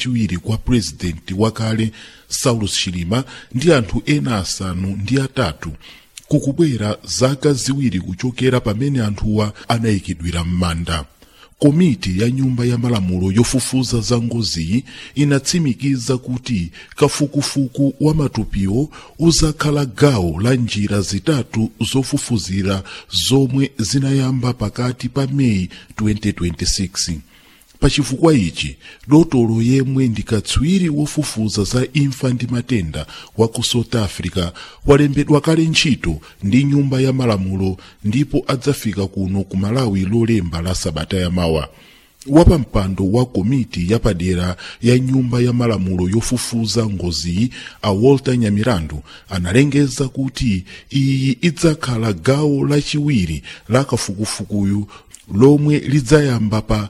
lachiwiri kwa purezidenti wakale saulus chilima ndi anthu ena asanu ndi atatu kukubwera zaka ziwiri kuchokera pamene anthuwa anayikidwira m'manda komiti ya nyumba ya malamulo yofufuza za ngoziyi inatsimikiza kuti kafukufuku wa matupiwo uzakhala gawo la njira zitatu zofufuzira zomwe zinayamba pakati pa meyi 2026 pachifukwa ichi dotolo yemwe ndi katswiri wofufuza za imfa ndi matenda wa ku south africa walembedwa kale ntchito ndi nyumba ya malamulo ndipo adzafika kuno ku malawi lolemba la sabata yamawa wapampando wa komiti yapadera ya nyumba ya malamulo yofufuza ngoziyi a walter nyamirandu analengeza kuti iyi idzakhala gawo lachiwiri la kafukufukuyu lomwe lidzayamba pa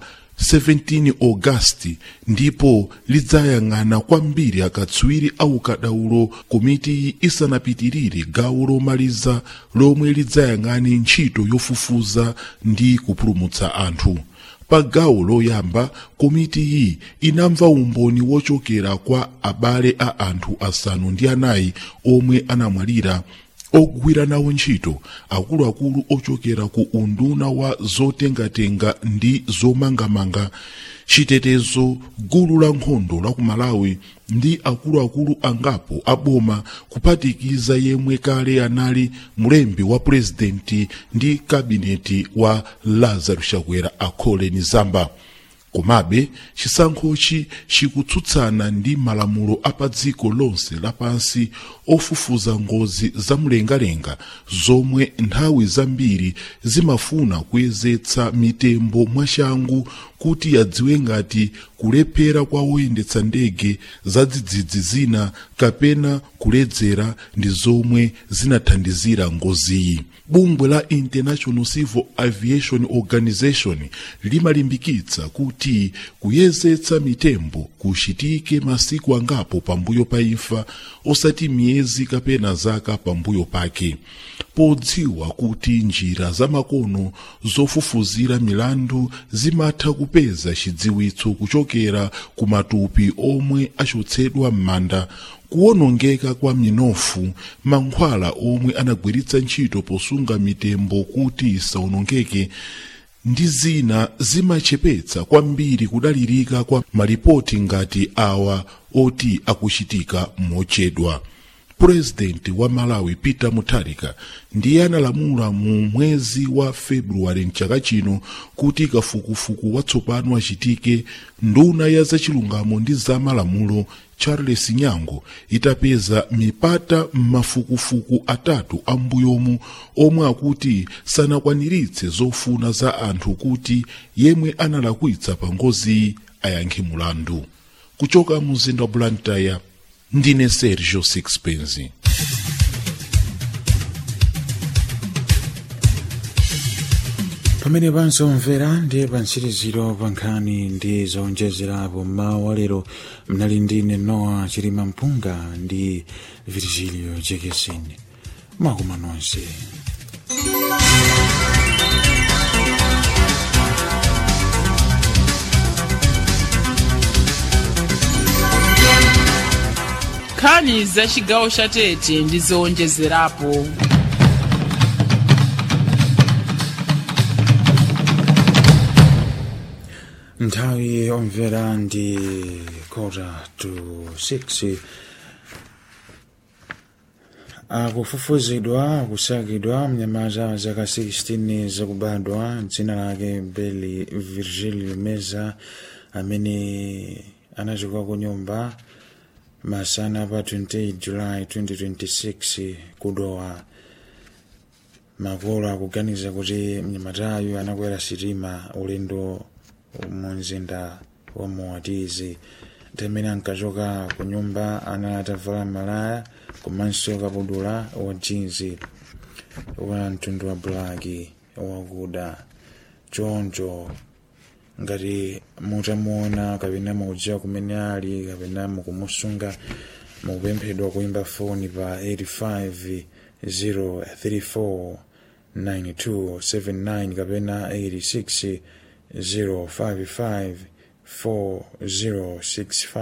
17 ogasiti ndipo lidzayang'ana kwambiri akatswiri au kadaulo komiti isanapitirire gawo lomaliza lomwe lidzayang'ane ntchito yofufuza ndi kupulumutsa anthu pa gawo loyamba komiti iyi inamva umboni wochokera kwa abale a anthu asanu ndi anayi omwe anamwalira ogwira nawo ntchito akuluakulu ochokera ku unduna wa zotengatenga ndi zomangamanga chitetezo gulu la nkhondo la ku malawi ndi akuluakulu angapo aboma kuphatikiza yemwe kale anali mlembi wa purezidenti ndi kabineti wa lazarus chakwera akhole ni zamba komabe chisankhochi chikutsutsana ndi malamulo apa dziko lonse lapansi ofufuza ngozi zamlengalenga zomwe nthawi zambiri zimafuna kuyezetsa mitembo mwachangu kuti yadziwe ngati kulephera kwa woyendetsa ndege za dzidzidzi zina kapena kuledzera ndi zomwe zinathandizira ngoziyi bungwe la international civil aviation organization limalimbikitsa kuti kuyezetsa mitembo kuchitike masiku angapo pambuyo pa imfa osati miyezi kapena zaka pambuyo pake podziwa kuti njira zamakono zofufuzira milandu zimatha kupeza chidziwitso kuchokera ku matupi omwe achotsedwa m'manda kuwonongeka kwa minofu mankhwala omwe anagwiritsa ntchito posunga mitembo kuti isawonongeke ndi zina zimachepetsa kwambiri kudalirika kwa malipoti ngati awa oti akuchitika mochedwa purezidenti wa malawi peter mutharika ndiye analamula mu mwezi wa februwale mchaka chino kuti kafukufuku watsopano achitike nduna ya zachilungamo ndi zamalamulo charles nyango itapeza mipata m'mafukufuku atatu ambuyomu omwe akuti sanakwaniritse zofuna za anthu kuti yemwe analakwitsa pa ngoziyi ayankhe mulandu kuchoka mu mzinda wa blantyre ndine sergio sixpence pamene pansomvera ndiye pantsiriziro pa nkhani ndi zowonjezerapo mmawa wa lero mnali ndine noa chilima mpunga ndi virgilio jekesini mwakuma nonse nkhani za chigawo cha tete ndi zowonjezerapo nthawi yomvera ndi kota to 6 akufufuzidwa akusakidwa mnyamata wa zaka 16 zakubadwa dzina lake beli virgilio meza amene anachoka ku nyumba masana pa 28 july 2026 kudowa makolo akuganiza kuti mnyamatayu anakwera sitima ulendo mu mzinda wa moatizi tamene ankachoka ku nyumba ana atavala malaya komanso kapudula wa jinzi wa mtundu wa blaki wakuda choncho ngati mutamuona kapena mukudziwa kumene ali kapena mukumusunga mukupemphedwa kuimba foni pa 85 034 9279 kapena 86 055 4065